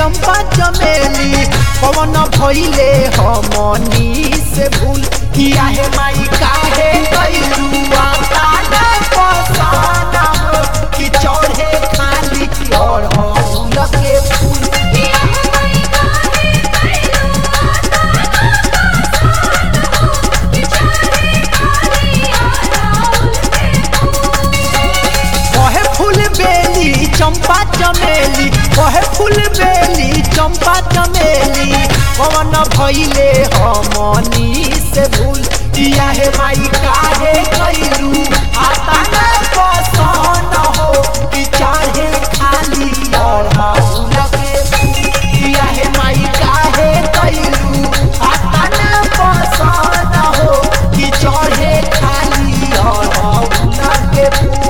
चंपा चमेली पवन भइले हमनी से भूल किया है माई काहे कैलू आता पसाना हो कि चढ़े खाली और हम के फूल कहे फूल बेली चंपा चमेली कहे फूल बेली चंपा चमेली पवन भइले हमनी से भूल किया है माई काहे कैलू आता न पसंद हो कि चाहे खाली और हाउल के फूल किया है माई काहे कैलू आता न पसंद हो कि चढ़े खाली और हाउल के फूल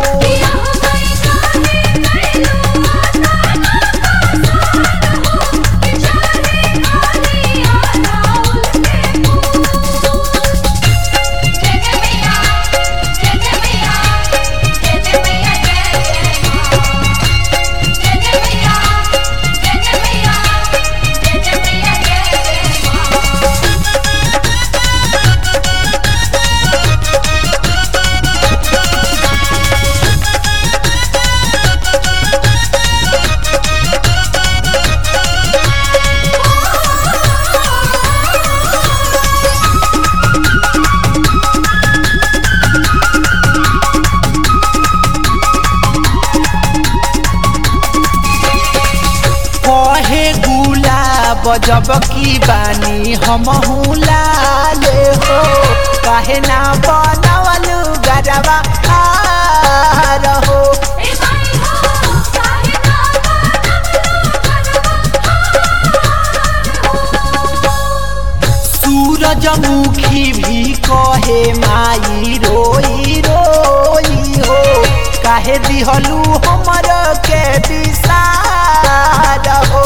कहे गुलाब जब की बानी हम लाले हो काहे ना बनवल गरबा हार हो सूरजमुखी भी कहे माई रोई रोई हो काहे दिहलू हमर के विसार हो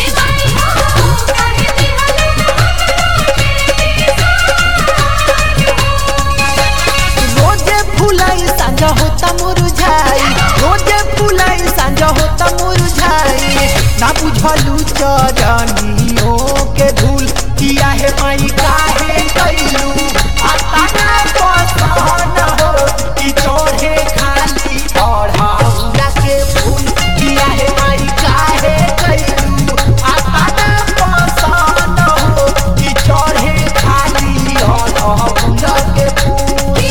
रोजे फुलाई सांझ होता मुरझाई रोजे फुलाई सांझ होता मुरझाई ना बुझलू चरनियों के धूल किया है माई काहे कैलू आता ना पसंद हो कि चढ़े खाली और हाउला के फूल किया है माई काहे कैलू आता ना पसंद हो कि चढ़े खाली और हाउला के फूल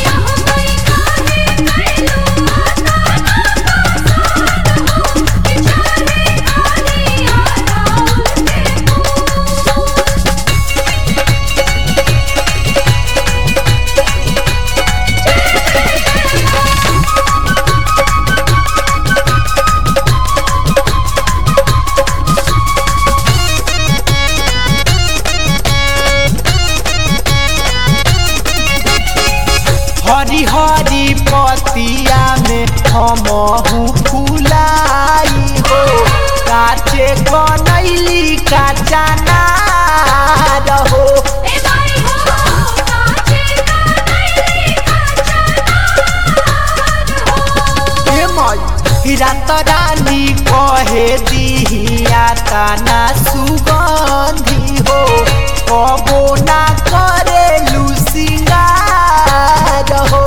हरी हरी पतिया में हम फुलाई हो काचे बनैली काचा नार हो हे माई रात रानी कहे दिहिया ताना सुगंधी हो कबो ना करे लुसिंगार हो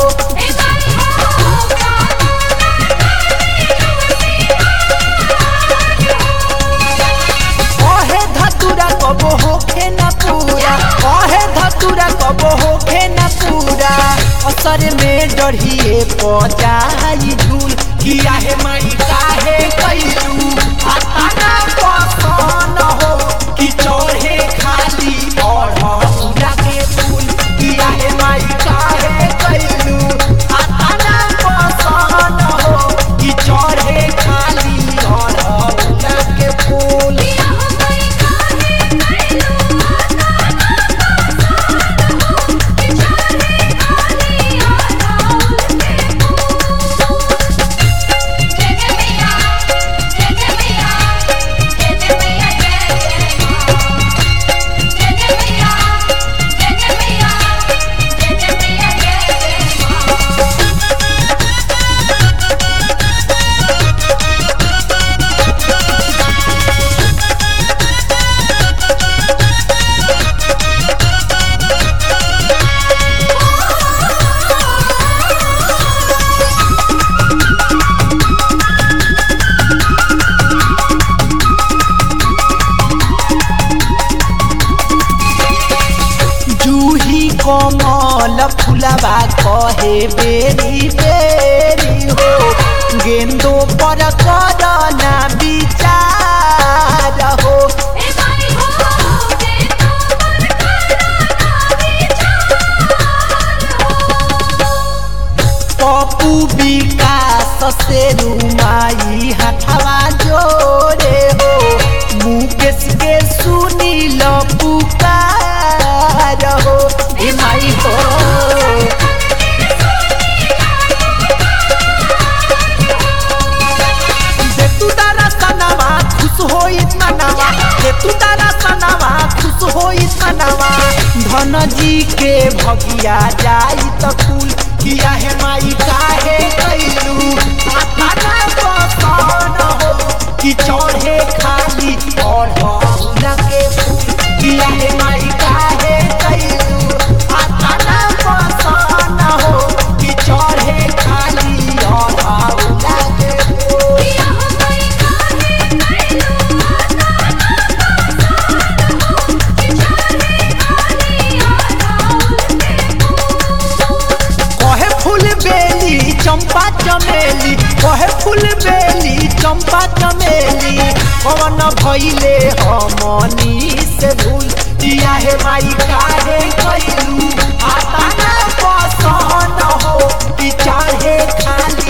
कहे धतुरा कबो होखे न पूरा कहे धतुरा कबो होखे न पूरा असर में डढ़िए पजाई झूल किया है माई काहे कैलू आता ना पसंद हो कि चढ़े खाली और हमरा के फूल किया है माई काहे कैलू आता ना पसंद हो कि चढ़े खाली और हमरा के फूल जय जय मैया कहे बेरी बेरी हो गेंदो पर करना विचार हो ए माई हो के तो पर करना विचार हो पप्पू विकास से रुमाई हथवा जोड़े हो मुकेश के सुनी लो पुकार हो ए माई हो दे तू तारा सनावा खुश होई मनावा दे तू तारा सनावा खुश होई मनावा धन जी के भगिया जाई त फूल किया है माई काहे कैलू आताना पसन हो कि चढ़े खाली और बहुला के फूल किया है माई काहे कैलू आताना पसन हो कि चढ़े खाली और बहुला के फूल पिया हो माई काहे कैलू कहे फूल बेली चंपा चमेली कहे फूल बेली चंपा चमेली कवन भइले हमनी से भूल दिया है माई काहे कैलू आता ना पसंद हो कि चाहे खाली